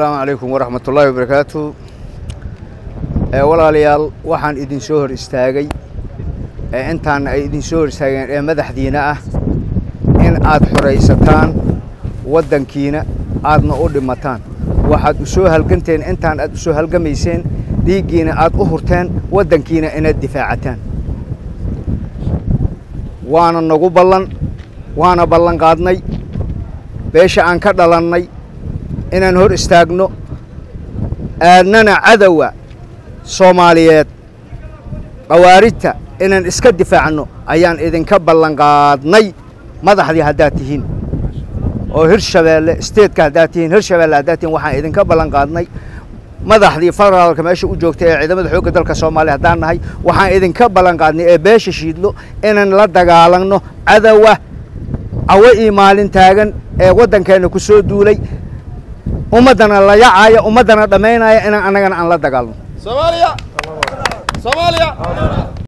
asalaamu calaykum waraxmatullaahi wabarakaatu walaalayaal waxaan idin soo hor istaagay ee intaana ay idin soo hor istaageen ee madaxdiina ah in aad xoraysataan waddankiina aadna u dhimataan waxaad u soo halganteen intaan aad u soo halgamayseen dhiiggiina aad u hurteen waddankiina inaad difaacataan waana nagu ballan waana ballan qaadnay beesha aan ka dhalannay inaan hor istaagno aadnana cadowa soomaaliyeed khawaarijta inaan iska difaacno ayaan idinka ballan qaadnay madaxdii haddaad tihiin oo hirshabeelle isteedka haddaad tihiin hirshabeelle haddaad tihiin waxaan idinka ballan qaadnay madaxdii federaalka meesha u joogtay ee ciidamada xoogga dalka soomaaliya haddaan nahay waxaan idinka ballan qaadnay ee beesha shiidlo inaan la dagaalanno cadowa cawo ii maalin taagan ee waddankeenna ku soo duulay ummaddana la yacaaya ummaddana dhammaynaya inaan annagana aan la dagaalno Somalia! Somalia!